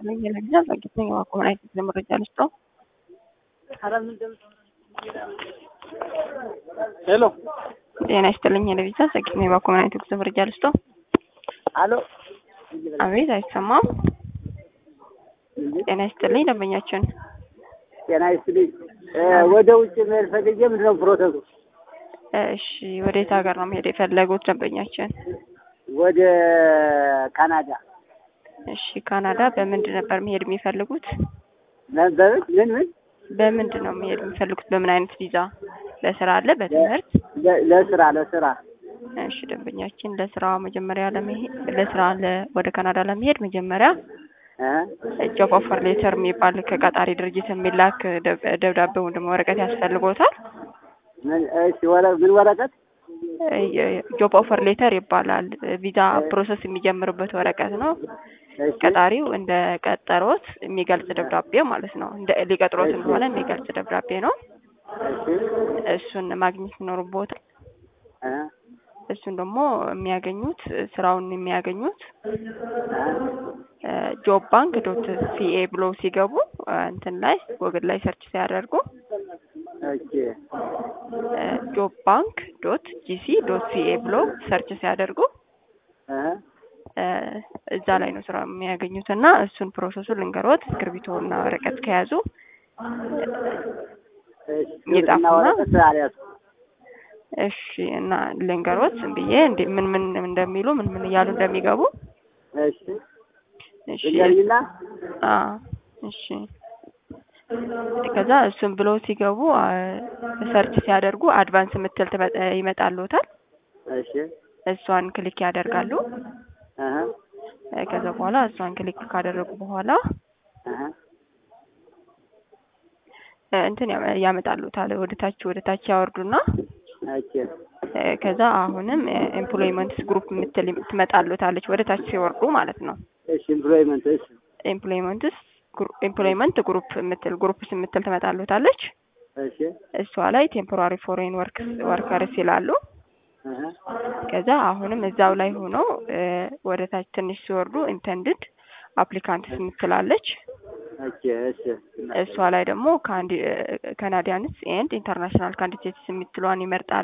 ለጊዜ በጊዜኛ ማቆምናይት መረጃ ልስጠው። ሄሎ ጤና ይስጥልኝ። ለቪዛ ዘግኝ ማቆምናይት ጉዞ መረጃ ልስጠው። አሎ አቤት፣ አይሰማም። ጤና ይስጥልኝ ደንበኛችን። ጤና ይስጥልኝ። ወደ ውጭ መሄድ ፈልጌ ምንድን ነው ፕሮሰሱ? እሺ፣ ወዴት ሀገር ነው መሄድ የፈለጉት ደንበኛችን? ወደ ካናዳ። እሺ፣ ካናዳ በምንድን ነበር መሄድ የሚፈልጉት? በምን ምን ምን በምንድን ነው መሄድ የሚፈልጉት? በምን አይነት ቪዛ? ለስራ አለ? በትምህርት? ለ- ለስራ ለስራ እሺ ደንበኛችን ለስራ መጀመሪያ ለመሄድ ለስራ ለ- ወደ ካናዳ ለመሄድ መጀመሪያ እ ጆብ ኦፈር ሌተር የሚባል ከቀጣሪ ድርጅት የሚላክ ደብ- ደብዳቤ ወይም ደግሞ ወረቀት ያስፈልጎታል። ምን እሺ ወረ ምን ወረቀት? ጆብ ኦፈር ሌተር ይባላል። ቪዛ ፕሮሰስ የሚጀምርበት ወረቀት ነው። እሺ ቀጣሪው እንደ ቀጠሮት የሚገልጽ ደብዳቤ ማለት ነው። እንደ ሊቀጥሮት እንደሆነ የሚገልጽ ደብዳቤ ነው። እሺ እሱን ማግኘት ይኖርቦታል። እ እሱን ደግሞ የሚያገኙት ስራውን የሚያገኙት ጆብ ባንክ ዶት ሲኤ ብሎ ሲገቡ እንትን ላይ ጎግል ላይ ሰርች ሲያደርጉ ኦኬ ጆብ ባንክ ዶት ጂሲ ዶት ሲኤ ብሎ ሰርች ሲያደርጉ እ እ እዛ ላይ ነው ስራ የሚያገኙት እና እሱን ፕሮሰሱ ልንገሮት እስክርቢቶ እና ወረቀት ከያዙ እሺ የጻፉና- እና ወረቀት አልያዝኩም። እሺ እና ልንገሮት ዝም ብዬ እንዴ ምን ምን እንደሚሉ ምን ምን እያሉ እንደሚገቡ እሺ እሺ ንገሪኝና አ እሺ ከዛ እሱን ብሎ ሲገቡ አ፣ ሰርች ሲያደርጉ አድቫንስ የምትል ትመ- ይመጣልዎታል። እሺ እሷን ክሊክ ያደርጋሉ። እህ እ፣ ከዛ በኋላ እሷን ክሊክ ካደረጉ በኋላ እህ እ፣ እንትን ያመ- ያመጣልዎታል። ወደ ታች ወደ ታች ያወርዱና ኦኬ እ፣ ከዛ አሁንም ኤምፕሎይመንትስ ግሩፕ የምትል ትመጣልዎታለች ወደ ታች ሲወርዱ ማለት ነው። እሺ ኤምፕሎይመንት እሺ ኤምፕሎይመንትስ ኤምፕሎይመንት ግሩፕ የምትል ግሩፕስ የምትል ትመጣልዎታለች። እሺ እሷ ላይ ቴምፖራሪ ፎሬን ወርክስ ወርከርስ ይላሉ። እህ ከዛ አሁንም እዛው ላይ ሆኖ እ፣ ወደ ታች ትንሽ ሲወርዱ ኢንተንድድ አፕሊካንትስ የምትላለች ኦኬ እሺ እሷ ላይ ደግሞ ካናዲያንስ ኤንድ ኢንተርናሽናል ካንዲዴትስ የምትለዋን ይመርጣሉ።